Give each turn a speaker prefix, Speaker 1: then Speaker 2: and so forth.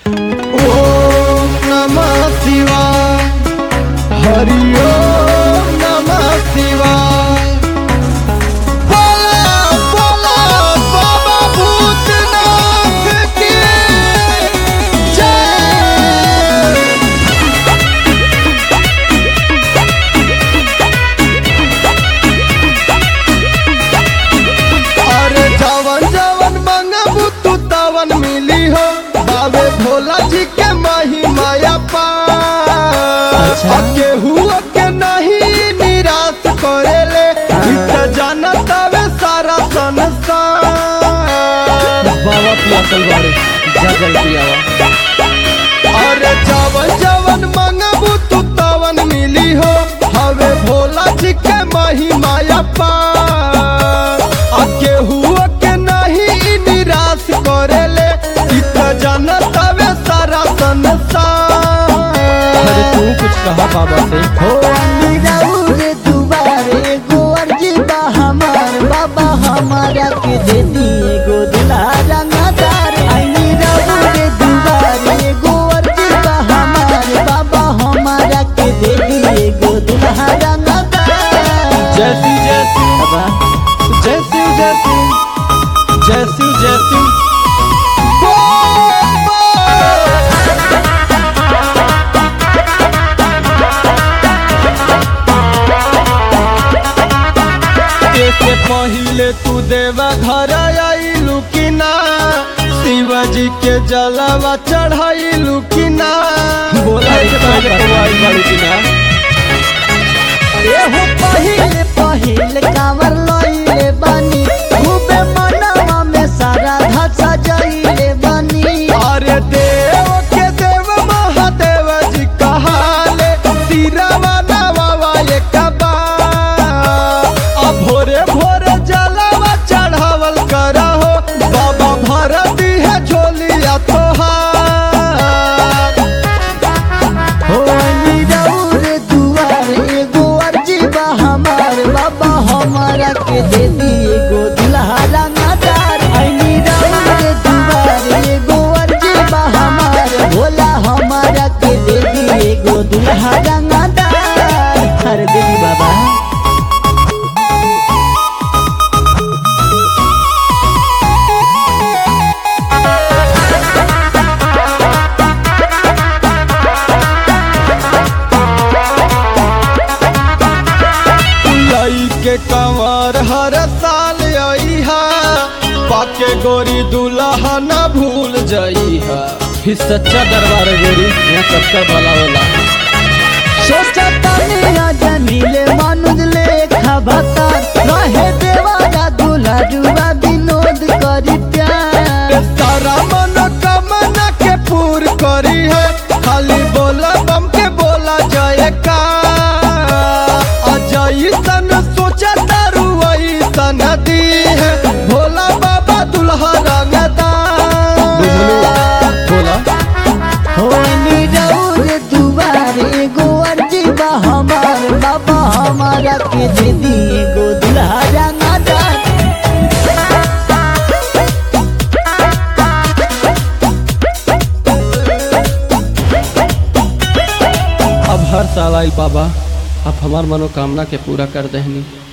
Speaker 1: ओम नमः शिवाय हरि ओम नमः शिवाय बोला बोला बाबा भूतनाथ की जय अरे जवन जवन मंगबू तू तवन मिली हो बाबे भोला जी के महिमाया
Speaker 2: अच्छा।
Speaker 1: केहू के नहीं निराश करेले इ त जानत हवे सारा संसार
Speaker 2: बाबा पियासल बाड़े जा जल पियावा
Speaker 1: अरे जवन जवन मंगबू तू तवन मिली हो हवे भोला जी के महिमाया पार आ केहू के नहीं निराश करेले इ त जानत हवे सारा संसार
Speaker 2: अरे तू कुछ कहा बाबा से
Speaker 3: हो रे दुबारे गो अर्जी बा हमार बाबा हमारा के दे दिए गो दुल्हा रंगदार आई रे दुबारे गो अर्जी बा हमार बाबा हमारा के दे दिए गो दुल्हा रंगदार
Speaker 2: जैसी जैसी
Speaker 3: बाबा
Speaker 2: जैसी जैसी जैसी जैसी
Speaker 1: बोल, बोल। से पहिले तू देवा घर आइलू कि ना शिवाजी के जलवा चढ़ाइलू कि ना
Speaker 2: बोला के पहले पवाई बाड़ी की ना
Speaker 3: अरे हो पहिले पहिले कांवर लइले बानी खूबे मनवा में सारा धसा जइले बानी
Speaker 1: अरे देव के देव महादेव जी कहाले सिरवा नवा एक बार अब भोरे भोरे जलवा चढ़ावल करहो बाबा भरती है झोलिया तोहार
Speaker 3: हो नीरौर दुआर एगो अर्जी बा हमार बाबा हमारा के दे दिए गो दुल्हा रंगदार आई नीरौर दुआर एगो अर्जी बा हमार भोला हमारा के दे दिए गो दुल्हा रंगदार हर देवी बाबा
Speaker 1: लई के कंवर हर साल अइहा पाके गोरी दुल्हा न भूल जइहा
Speaker 2: फिर सच्चा दरबार है गोरी यहाँ सबका भला होला
Speaker 3: सोचा तानिया जमीले मानुज लेखा भता रहे देवारा दूल्हा जुआ विनोद करी प्यार
Speaker 1: सारा मनोकामना के पूर करी है खाली बोला बम के बोला जय का अजय सन सोचा तारू सन दी है भोला बाबा दुल्हा रंगदार
Speaker 2: बोला
Speaker 3: हो नीरौर दुआरे गो अर्जी बा हमार बाबा हमारा के दे दिए गो दुल्हा रंगदार
Speaker 2: अब हर साल आई बाबा आप हमार मनोकामना के पूरा कर देहनी